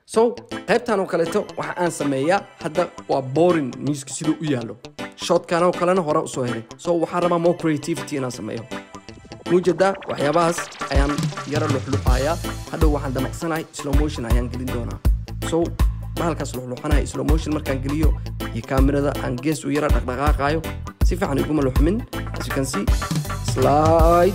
so qaybtan oo kaleeto waxa aan sameeyaa hadda waa boring miiska siduu u yaallo shotkan oo kalena hore usoo helay so waxaan rabaa more creativity inaan sameeyo muujadaa waxyaabahaas ayaan yara luxluxayaa hadhow waxaan damaqsanahay slow motion ayaan gelin doonaa so bahalkaas luxluxanahay slow motion markaan geliyo iyo kaamirada aan gees u yara dhaqdhaqaaqayo si fiican iguma luxmin as you can see slide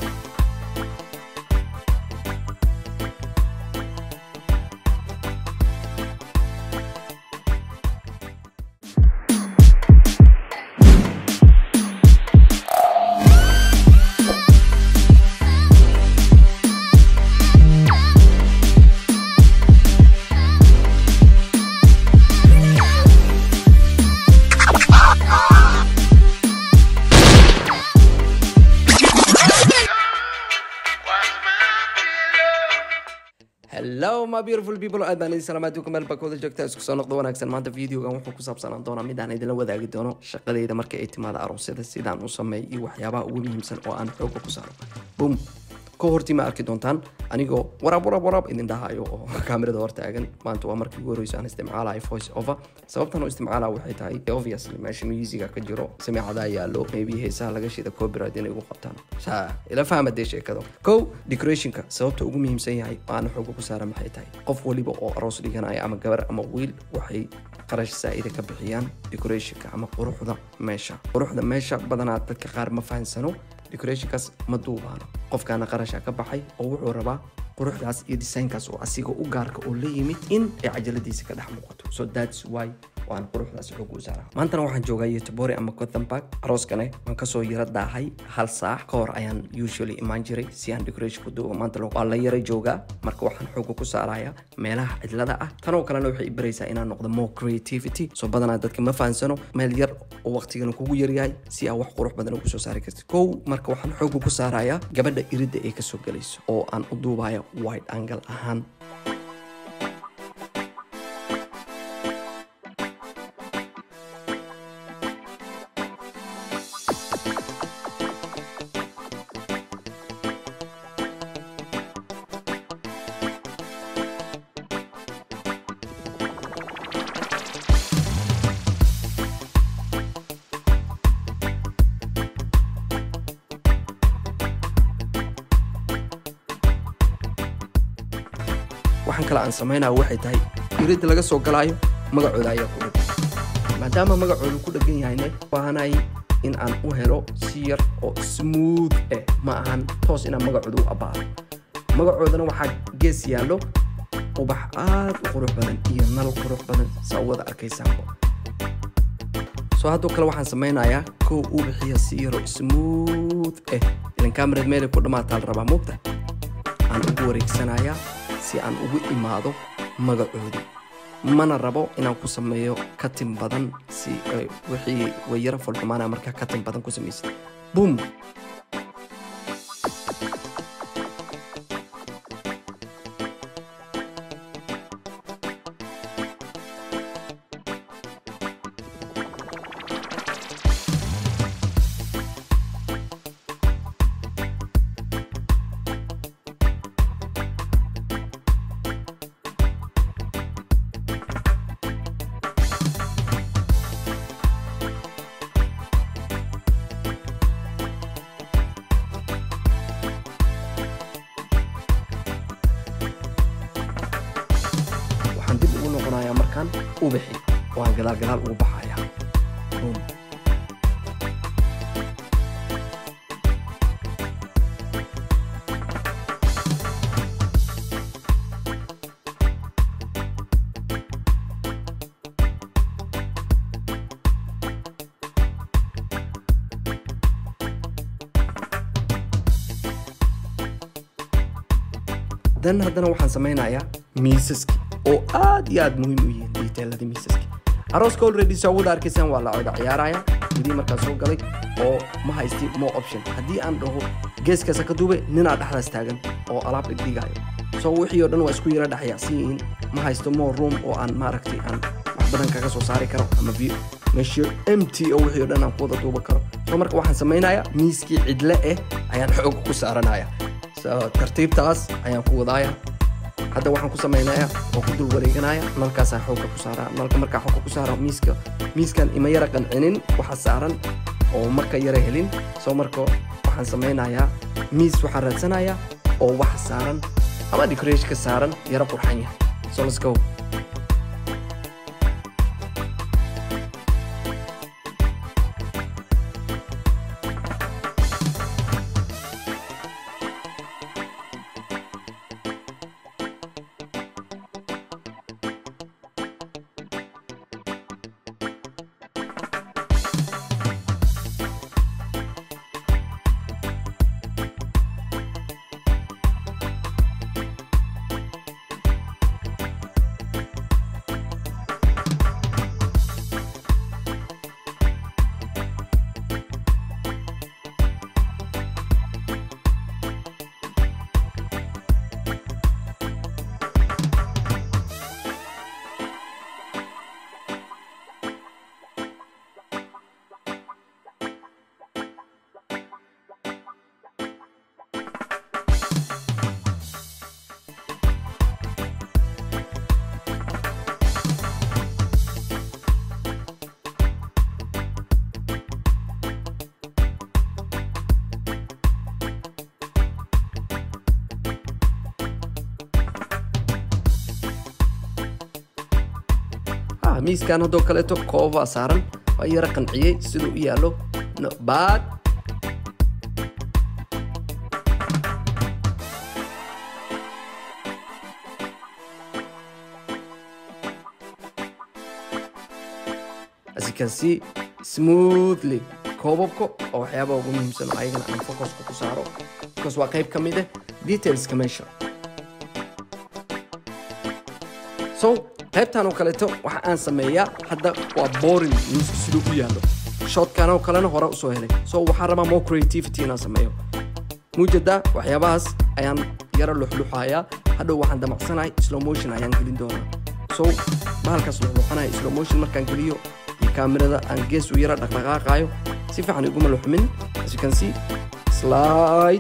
hello my beautiful people aad baan idin salaamaad meel baa kooda joogta isku soo noqdo wanaagsan maanta videogan wuxuu ku saabsanaan doonaa mid aan idinla wadaagi doono shaqadayda marka ay timaado aroosyada sidaan u sameeyo iyo waxyaabaha ugu muhiimsan oo aan xooga ku saaro bum ka hortii ma arki doontaan anigoo waraab waraab waraab idin dhahayo oo kaamirada hor taagan maanta waa markii ugu horeyso aan isticmaalayo voice over sababtan oo isticmaalaa waxay tahay obviously meesha musiga ka jiro samiicadaa yaallo maybe heesaha laga shida copyright inay ugu qabtaan saa ila fahma dee sheekado kow decorationka sababta ugu muhiimsan yahay oo aan xooga ku saara maxay tahay qof waliba oo aroos dhiganaya ama gabar ama wiil waxay qarash saa'ida ka bixiyaan decorationka ama quruxda meesha quruxda meesha badanaa dadka qaar ma fahansano decorationkaas ma duubaano qofkaana qarasha ka baxay oo wuxuu rabaa quruxdaas iyo designkaas oo asiga u gaarka oo la yimid in ay cajaladiisa ka dhex muuqato so that's why waan quruxdaas xoog u saaraa maantana waxaan joogaa yotobori ama gothenburg arooskane waan kasoo yara daahay hal saac ka hor ayaan usually imaan jiray si aan decoration ku duubo maanta waa la yara joogaa marka waxaan xooga ku saarayaa meelaha cidlada ah tanoo kalena waxay i baraysaa inaan noqdo more creativity so badanaa dadka ma fahansano meel yar oo waqtigana kugu yaryahay si aa wax qurux badan ugu soo saari kartid kow marka waxaan xooga ku saarayaa gabadha iridda ay kasoo galayso oo aan u duubaya wide angle ahaan waxaan kale aan samaynaya waxay tahay iridda laga soo galaayo magacooda ayaa ku dhagan maadaama magacooda ku dhagan yahayne baahanay in aan u helo si yar oo smooth eh ma ahan toos inaan magacooda u abbaaro magacoodana waxaa gees yaallo ubax aad u qurux badan iyo nal qurux badan saa u wada arkaysaanbo soo haddoo kale waxaan samaynayaa kow uu bixiya si yaro smooth eh ilan kamarad meelay ku dhammaataa la rabaa moogta aan ugu wareegsanayaa si aan ugu imaado magacoodii mana rabo inaan ku sameeyo katin badan si wixii way yara foldhamaana markaa katin badan ku samaysid bum waxaan dib ugu noqonayaa markaan ubixi waan gadaal gadaal ugu baxayaa Boom. dan haddana waxaan samaynayaa miisaski oo aad iyo aad muhiim u yihiin detailada miisaski arooska already soo wada arkaysaan waa la coda ciyaaraya gudii markaa soo galay oo ma haysti mo option haddii aan dhaho geeskaasa ka duube ninaa dhexdaas taagan oo alaab dhigdhigayo so wixii oo dhan waa isku yara dhexyaacsan yihiin ma haysto mo room oo aan maaragtay aan wax badan kaga soo saari karo ama view meesha mt oo wixii oo dhan aan ku wada duuba karo so marka waxaan samaynayaa miiskii cidle eh ayaan xoog ku saaranaya so tartiibtaas ayaan ku wadaaya hadda waxaan ku samaynayaa oo ku dul wareeganaya nalkaasaan xoogga ku saaraa nalka markaa xoogga ku saara miiska miiskan ima yara qancinin waxa saaran oo marka yara helin soo marka waxaan samaynayaa miis waxaan raadsanayaa oo waxa saaran ama decorationka saaran yara qurxan yahay so let's go miiskan haddoo kaleeto koobaa saaran waa yara qanciyey siduu u yaallo baad as you can see smoothly koobabka oo waxyaabaha ugu muhiimsan oo ayagana aan focuska ku saaro because waa qayb ka mid ah detailska meesha so qaybtan oo kaleeto waxa aan sameeyaa hadda waa boring miisku siduu u yaallo shotkan oo kalena hore usoo helay so waxaan rabaa more creativity inaan sameeyo muujada waxyaabahaas ayaan yara luxluxayaa hadhow waxaan damacsanahay slow motion ayaan gelin doonaa so bahalkaas luxluxanaya slow motion markaan geliyo iyo kaamirada aan gees u yara dhaqdhaqaaqaayo si fiican iguma luxmin as you can see slide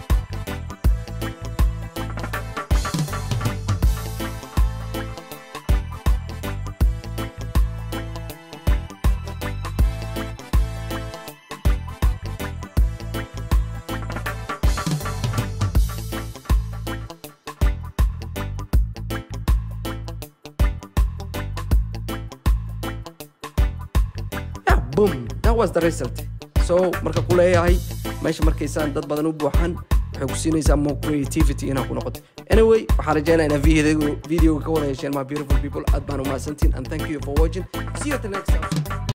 boom that was the result so marka ku leeyahay meesha markaysaan dad badan u buuxan waxay ku siinaysaa more creativity inaa ku noqoto anyway waxaan rajaynaa inaa videoga ka wada yeesheen my beautiful people aad baan umahadsantiin and thank you for watching see you at the next episode